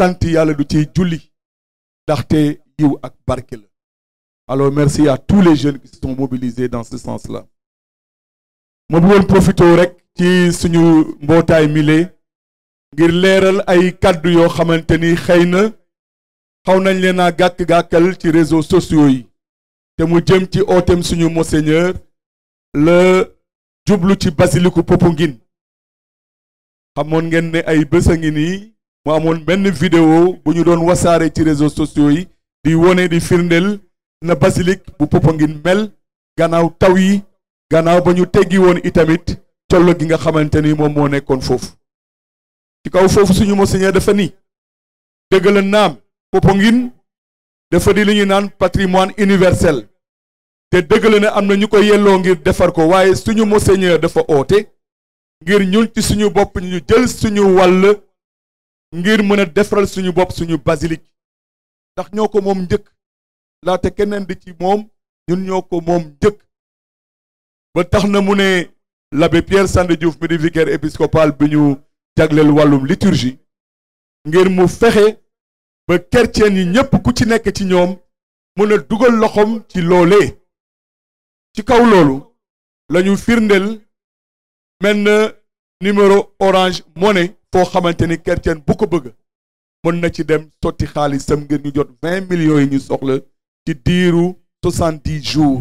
sant yàlla du ciy julli ndaxte yiw ak barke la alors merci à tous les jeunes qui se sont mobilisés dans ce sens-là ma bëggoon profité rek ci suñu mbootaay mile ngir leeral ay kàddu yoo xamante ni xëy na xaw nañ leen a gàkk-gàkkal ci réseaux sociaux yi te mu jëm ci ootem suñu monseigneur la jublu ci basiliku Popenguine xamoon ngeen ne ay bés a ngi nii mu amoon benn vidéo bu ñu doon wasaare ci réseaux sociaux yi di wone di firndeel na basilique bu Popenguine mel gannaaw taw yi gannaaw ba ñu teggi woon itamit collo gi nga xamante ni moom moo nekkoon foofu ci kaw foofu suñu monseigneur dafa ni dëgg la naam Popenguine dafa di li ñu naan patrimoine universel te dëgg la ne am na ñu ko yelloo ngir defar ko waaye suñu monseigneur dafa oote ngir ñun ci suñu bopp ñu jël suñu wàll ngir mën a defaral suñu bopp suñu basilique ndax ñoo ko moom njëkk laate keneen di ci moom ñun ñoo ko moom njëkk ba tax na mu ne l'abbé Pierre Sandé Diouf mi di vicaire épiscopal bi ñu jagleel wàllum liturgie ngir mu fexe ba chrétien yi ñépp ku ci nekk ci ñoom mën a dugal loxoom ci loolee ci kaw loolu lañu firndeel menn numéro orange money foo xamante ni chrétien bu ko bëgg mën na ci dem sotti xaalisam ngir ñu jot vingt millions yi ñu soxla ci diiru soixante-dix jours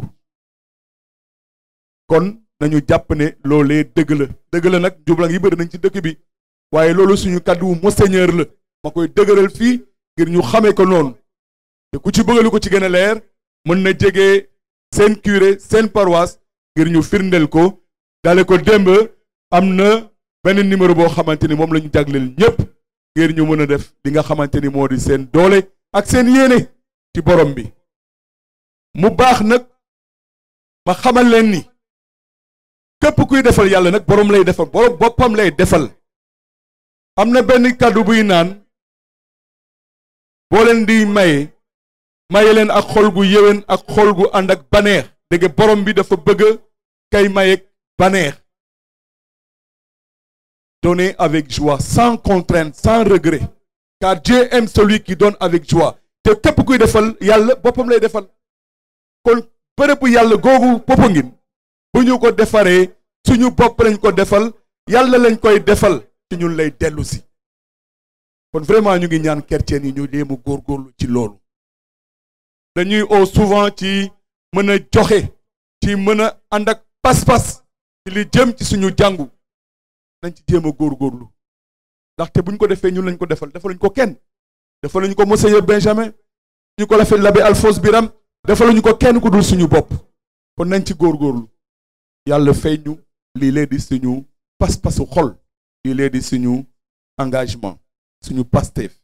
kon nañu jàpp ne loolee dëgg la dëgg la nag njublang yi bëri nañ ci dëkk bi waaye loolu suñu kàddu wu monseigneur la ma koy dëgëral fii ngir ñu xamee ko noonu te ku ci bëggalu ko ci gën a leer mën na jege seen curé seen paroisse ngir ñu firndeel ko dale ko démb am na benn numéro boo xamante ni moom la ñu jagleel ñépp ngir ñu mën a def li nga xamante ni moo di seen doole ak seen yéene ci borom bi mu baax nag ma xamal leen ni képp kuy defal yàlla nag borom lay defal borom boppam lay defal am na benn kàddu buy naan boo leen di maye maye leen ak xol gu yéwén ak xol gu ànd ak baneex dégg borom bi dafa bëgg kay maye baneex donner avec joie sans contrainte sans regret car Dieu aime celui qui donne avec joie te képp kuy defal yàlla boppam lay defal kon bërëbu yàlla googu Popenguine bu ñu ko defaree suñu bopp lañ ko defal yàlla lañ koy defal ci ñun lay dellu si kon vraiment ñu ngi ñaan chrétien yi ñu léemu góorgóorlu ci loolu dañuy oo souvent ci mën a joxe ci mën a ànd ak pas-pas ci li jëm ci suñu jàngu nañ ci jéem a góorgóorlu ndaxte buñ ko defee ñun lañ ko defal defaluñ ko kenn defaluñ ko monseigneur Benjamin ñu ko lafee l'abbé Alphonse Biram defaluñu ko kenn ku dul suñu bopp kon nañ ci góorgóorlu yàlla fay ñu lii lee di suñu pas-pasu xol lii lee di suñu engagement suñu Pastef